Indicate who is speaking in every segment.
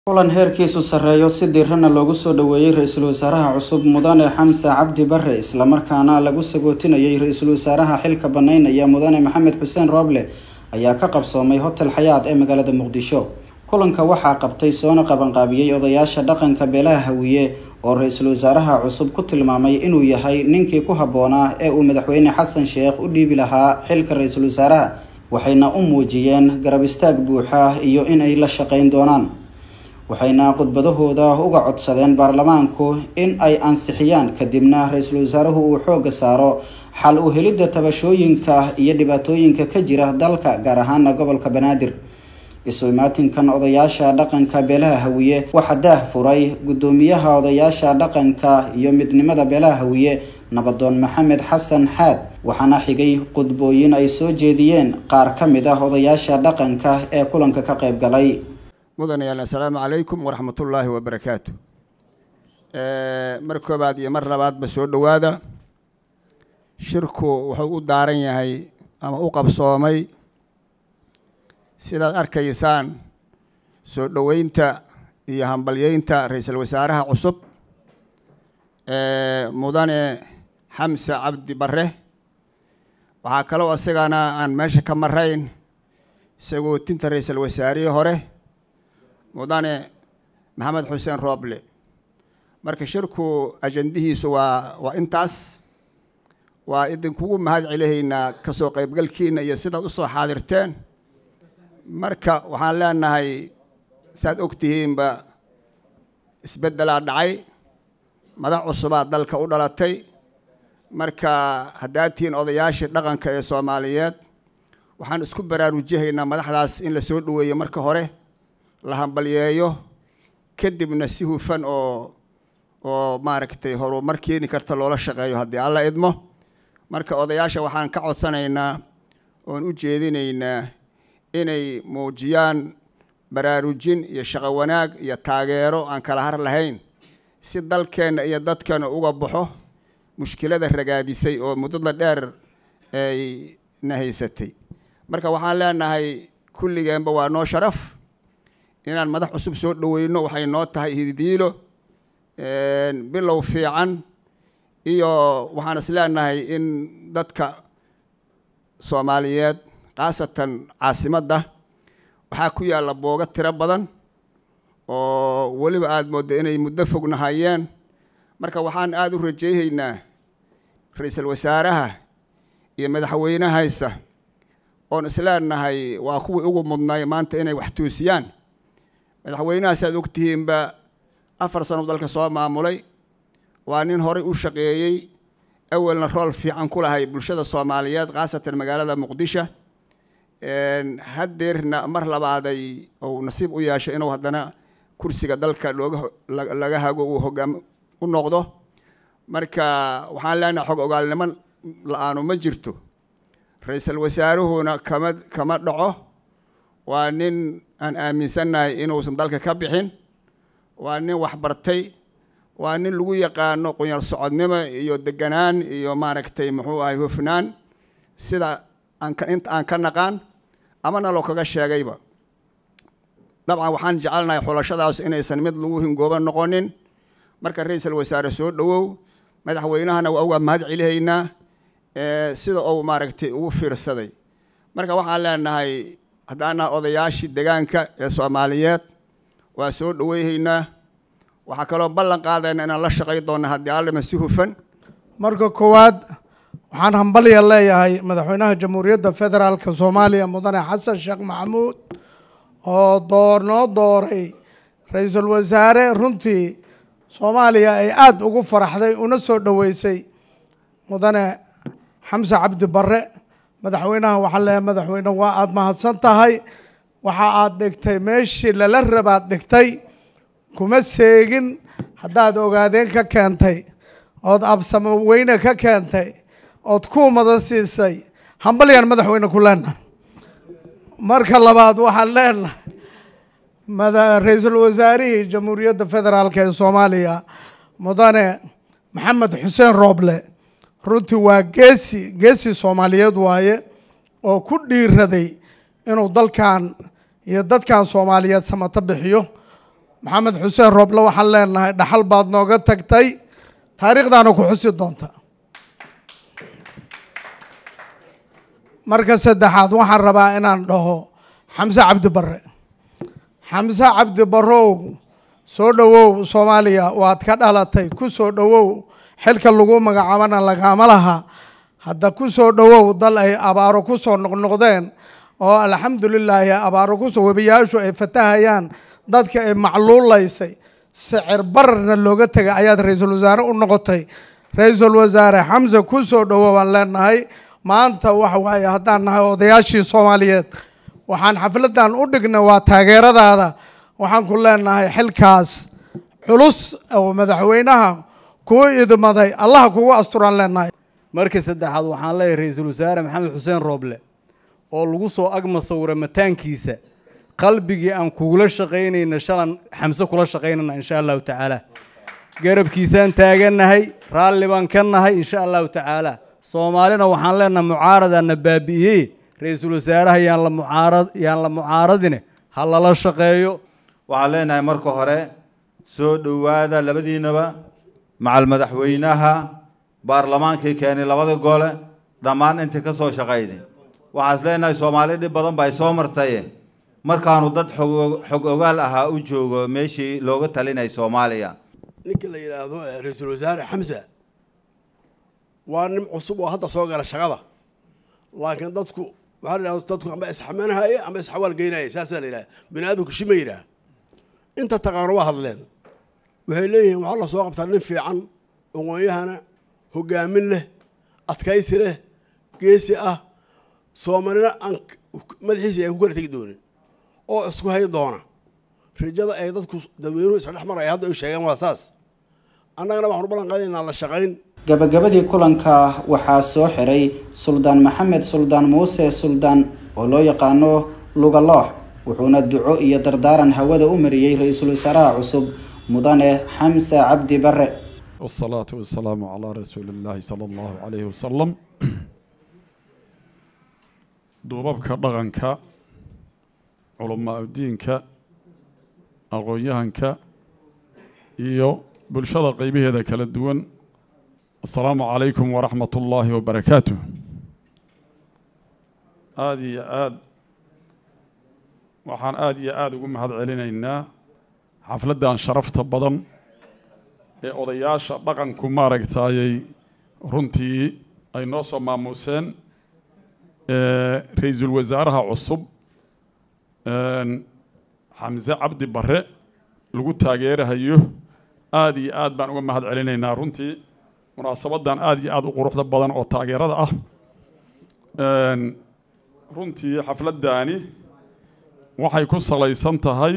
Speaker 1: kulan heerkiisu sarreeyo si diirana loogu soo dhoweeyey ra-iisul wasaaraha cusub mudane xamse cabdi bare islamarkaana lagu sagootinayay ra-iisul wasaaraha xilka banaynaya mudane maxamed xuseen rooble ayaa ka qabsoomay hotel xayaad ee magaalada muqdisho kulanka waxaa qabtay soona qabanqaabiyey odayaasha dhaqanka beelaha hawiye oo ra-iisul wasaaraha cusub ku tilmaamay inuu yahay ninkii ku habboonaa ee uu madaxweyne xasan sheekh u dhiibi lahaa xilka ra-iisul wasaaraha waxayna u muujiyeen garab istaag buuxa iyo inay la shaqayn doonaan waxayna khudbadahooda uga codsadeen baarlamaanku in ay ansixiyaan kadibna ra-iisul wasaaruhu uu xoogga saaro xal u helidda tabashooyinka iyo dhibaatooyinka ka jira dalka gaar ahaana gobolka banaadir isu imaatinkan odayaasha dhaqanka beelaha hawiye waxaa daah furay guddoomiyaha odayaasha dhaqanka iyo midnimada beelaha hawiye nabadoon maxamed xasan xaad waxaana xigay khudbooyin ay soo jeediyeen qaar ka mid ah odayaasha dhaqanka ee kulanka ka qayb galay
Speaker 2: mudanayaal assalaamu calaykum waraxmatullaahi wabarakaatu mar koobaad iyo mar labaadba soo dhowaada shirku wuxuu u daaran yahay ama u qabsoomay sidaad arkaysaan soo dhoweynta iyo hambalyeynta ra-iisul wasaaraha cusub mudane xamse cabdi bare waxaa kaloo isagana aan meesha ka marayn sagootinta ra-iisul wasaarihii hore mudane maxamed xuseen rooble marka shirku ajandihiisu waa waa intaas waa idinkugu mahad celihaynaa kasoo qaybgalkiina iyo sidaad usoo xaadirteen marka waxaan leenahay saad og tihiinba isbeddelaa dhacay madax cusubaa dalka u dhalatay marka haddaad tihiin odayaashii dhaqanka ee soomaaliyeed waxaan isku baraarujihaynaa madaxdaas in la soo dhoweeyo marka hore la hambalyeeyo kadibna si hufan oo oo maaragtay horumar keeni karta loola shaqeeyo haddii alla idmo marka odayaasha waxaan ka codsanaynaa oon u jeedinaynaa inay muujiyaan baraarujin iyo shaqo wanaag iyo taageero aan kala har lahayn si dalkeenna iyo dadkeena uga baxo mushkilada ragaadisay oo muddada dheer ay na haysatay marka waxaan leenahay kulligeenba waa noo sharaf inaan madax cusub soo dhoweyno waxay noo tahay hididiilo bilow fiican iyo waxaan is leenahay in dadka soomaaliyeed khaasatan caasimadda waxaa ku yaalla boogo tiro badan oo weliba aada moodda inay muddo fognahayeen marka waxaan aada u rajeyhaynaa ra-iisul wasaaraha iyo madaxweynehaysa oon isleenahay waa kuwii ugu mudnay maanta inay wax tuusiyaan madaxweynahaas aad ogtihiinba afar sano dalka soo maamulay waa nin horey u shaqeeyey awelna rool fiican ku lahay bulshada soomaaliyeed khaasatan magaalada muqdisho haddeerna mar labaaday ou nasiib u yeeshay inuu haddana kursiga dalka looga laga hago uu hogaam u noqdo marka waxaan leenahay xog ogaalnimo la-aanu ma jirto ra-iisul wasaaruhuna kama kama dhaco waa nin aan aaminsannahay inuusan dalka ka bixin waa nin waxbartay waa nin lagu yaqaano qunyar socodnimo iyo deganaan iyo maaragtay muxuu ahay hufnaan sida aan ka inta aan ka naqaan amana loo kaga sheegayba dabcan waxaan jecelnahay xulashadaas inaysan mid lagu hingooba noqonin marka ra-iisul wasaare soo dhowow madaxweynahana waa uga mahad celihaynaa sida uu maaragtay ugu fiirsaday marka waxaan leenahay haddaanaha odayaashii degaanka ee soomaaliyeed waa soo dhoweyhaynaa waxaa kaloo ballan qaadayna inaan la shaqay doona haddii allima si hufan
Speaker 3: marka koowaad waxaan hambalya leeyahay madaxweynaha jamhuuriyadda federaalka soomaaliya mudane xasan sheekh maxamuud oo door noo dooray ra-iisul wasaare runtii soomaaliya ay aada ugu faraxday una soo dhoweysay mudane xamse cabdi bare madaxweynaha waxaan leeyahay madaxweyne waa aada mahadsan tahay waxa aada dhigtay meeshii lala rabaad dhigtay kuma seegin haddaad ogaadeen ka keentay ood absamo weyne ka keentay ood kuumada siisay hambalyaan madaxweyne ku leenahay marka labaad waxaan leenahay ra-iisul wasaarihii jamhuuriyadda federaalk ee soomaaliya mudane maxamed xuseen rooble runtii waa geesi geesi soomaaliyeed waaye oo ku dhiiraday inuu dalkan iyo dadkan soomaaliyeed samato bixiyo maxamed xuseen rooble waxaan leenahay dhaxal baad nooga tagtay taariikhdaana ku xusi doonta marka saddexaad waxaan rabaa inaan dhaho xamse cabdi barre xamse cabdi barrow soo dhowow soomaaliya waad ka dhalatay ku soo dhowow xilka lagu magacaabana lagaama laha hadda ku soo dhowow dal ay abaaro ku soo noqnoqdeen oo alxamdulilaahi abaaro kusoo webiyaashu ay fatahayaan dadka ay macluulaysay sicir bararna looga tegay ayaad ra-iisul wasaare u noqotay ra-iisul wasaare xamse ku soo dhowow aan leenahay maanta waxa waaye haddaan nahay odayaashii soomaaliyeed waxaan xafladan u dhignay waa taageeradaada waxaan ku leenahay xilkaas culus oo madaxweynaha kuu idmaday allaha kugu asturaan leenahay
Speaker 4: markii saddexaad waxaan leeyahay ra-iisul wasaare maxamed xuseen rooble oo lagu soo ag masawira mataankiisa qalbigii aan kugula shaqaynayna shalan xamse kula shaqaynana insha allahu tacaala garabkiisaan taagannahay raalli baan ka nahay insha allahu tacaala soomaalina waxaan leenahay mucaaradana baabi'iyey ra-iisul wasaaraha yaan la mucaarad yaan la mucaaradine ha lala shaqeeyo
Speaker 5: waxaan leenahay marka hore soo dhowaada labadiinaba macal madaxweynaha baarlamaankii keenay labada gole dhammaan intii ka soo shaqayday waxaas leenahay soomaali dhib badan ba ay soo martaye markaanu dad xog xog ogaal ahaa u joogo meeshii looga talinay soomaaliya
Speaker 6: ninka la yidhaahdo ra-iisul wasaare xamsa waa nin cusub oo hadda soo gala shaqada laakiin dadku waxaa la yidhahdo dadku amba isxamanahaya amba isxawaal geynaya saasaa la yidhaha bini aadamku shima yidhaah inta taqaano waa hadleen waxay leeyihiin waxaa la soo qabtaa nin fiican aqoon-yahana hogaamin leh adkaysi leh geesi ah soomaalina aan madaxiisa aan ku kala tegi doonin oo isku hay doona rajada ay dadku dadweynuhu isla dhex maraya hadda ay sheegeen waa saas annagana waxaanu ballan qaadaynaa la shaqayn
Speaker 1: gabagabadii kulanka waxaa soo xiray suldaan maxamed suldaan muuse suldaan oo loo yaqaano lugaloox wuxuuna duco iyo dardaaran hawada u mariyey ra-iisul wasaaraha cusub mudane xamse cabdi bare
Speaker 7: والصلاة والسلام على رسول الله صلى الله عليه وسلم duubabka dhaqanka culamaa diinka aqoon-yahanka iyo bulshada qeybaheeda kala duwan asalaamu calaykum waraxmat ullaahi wabarakaatuh aada iyo aad waxaan aada iyo aada ugu mahad celinaynaa xafladdan sharafta badan ee odayaasha dhaqanku maaragtaayay runtii ay noo soo maamuuseen ra-iisul wasaaraha cusub xamse cabdi bare lagu taageerahayo aada iyo aad baan uga mahad celinaynaa runtii munaasabaddan aada iyo aada u quruxda badan oo taageerada ah runtii xafladdaani waxay ku salaysan tahay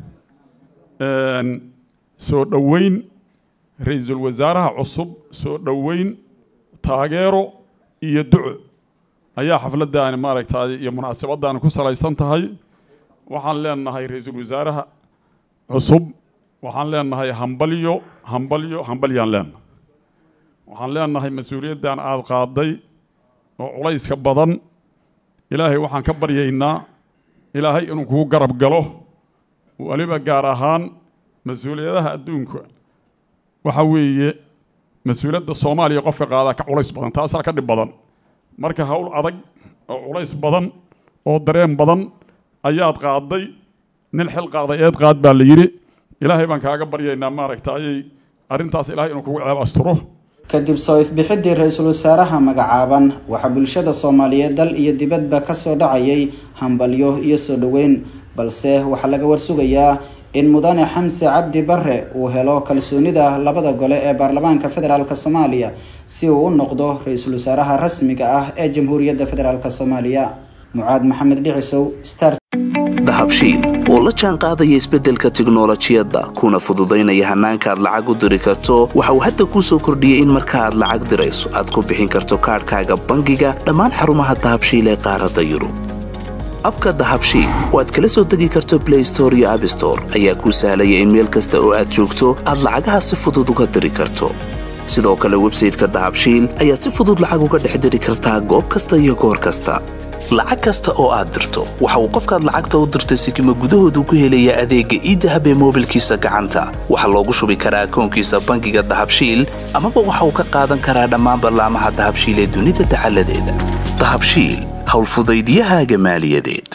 Speaker 7: soo dhoweyn ra-iisul wasaaraha cusub soo dhoweyn taageero iyo duco ayaa xafladdaani maaragtay iyo munaasabaddaani ku salaysan tahay waxaan leenahay ra-iisul wasaaraha cusub waxaan leenahay hambalyo hambalyo hambalyaan leenahay waxaan leenahay mas-uuliyaddan aada qaaday oo culayska badan ilaahay waxaan ka baryaynaa ilaahay inuu kugu garab galo weliba gaar ahaan mas-uuliyadaha adduunka waxa weeye mas-uuliyadda soomaaliya qofka qaadaa ka culays badan taasaa ka dhib badan marka howl adag oo culays badan oo dareen badan ayaad qaaday nin xil qaaday eed qaad baa la yidhi ilaahay baan kaaga baryaynaa maaragtayay arrintaas ilaahay inuu kugu ceeb asturo
Speaker 1: kadib soo ifbixidii ra-iisul wasaaraha magacaaban waxaa bulshada soomaaliyeed dal iyo dibadba ka soo dhacayay hambalyo iyo soo dhoweyn balse waxaa laga warsugayaa in mudane xamse cabdi bare uu helo kalsoonida labada gole ee baarlamaanka federaalk soomaaliya si uu u noqdo ra-iisul wasaaraha rasmiga ah ee jamhuuriyadda federaalk soomaaliya mucaad maxamed dhicisow star
Speaker 8: dahabshiil oo la jaan qaadaya isbeddelka tiknolojiyadda kuna fududaynaya hannaanka aad lacag u diri karto waxa uu hadda kuu soo kordhiyey in marka aad lacag dirayso aad ku bixin karto kaadhkaaga bangiga dhammaan xarumaha dahabshiil ee qaaradda yurub abka dahabshiil oo aad kala soo degi karto blay store iyo abstore ayaa kuu sahlaya in meel kasta oo aad joogto aad lacagaha si fudud uga diri karto sidoo kale websayteka dahabshiil ayaad si fudud lacag uga dhex diri kartaa goob kasta iyo goor kasta lacag kasta oo aad dirto waxa uu qofkaad lacagta u dirtay sikima gudahoodu ku helayaa adeegga iidahab ee moobilkiisa gacanta waxaa loogu shubi karaa akoonkiisa bangiga dahabshiil amaba waxa uu ka qaadan karaa dhammaan ballaamaha dahabshiil ee dunida dacaladeeda dahabshiil howlfudaydiyahaaga maaliyadeed